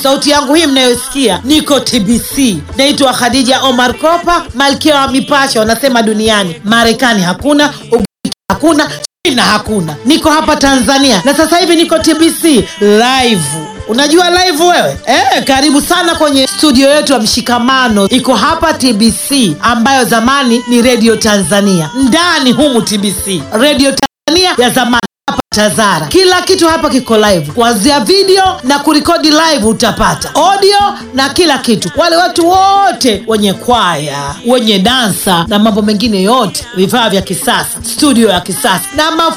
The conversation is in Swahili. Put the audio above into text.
sauti yangu hii mnayosikia niko tbc naitwa khadija omar kopa malkia wa mipasho wanasema duniani marekani hakuna ugiriki hakuna china hakuna niko hapa tanzania na sasa hivi niko tbc live unajua live wewe eh, karibu sana kwenye studio yetu ya mshikamano iko hapa tbc ambayo zamani ni redio tanzania ndani humu tbc redio tanzania ya zamani hapa Tazara. Kila kitu hapa kiko live, kuanzia video na kurekodi live, utapata audio na kila kitu. Wale watu wote wenye kwaya, wenye dansa na mambo mengine yote, vifaa vya kisasa, studio ya kisasa na maf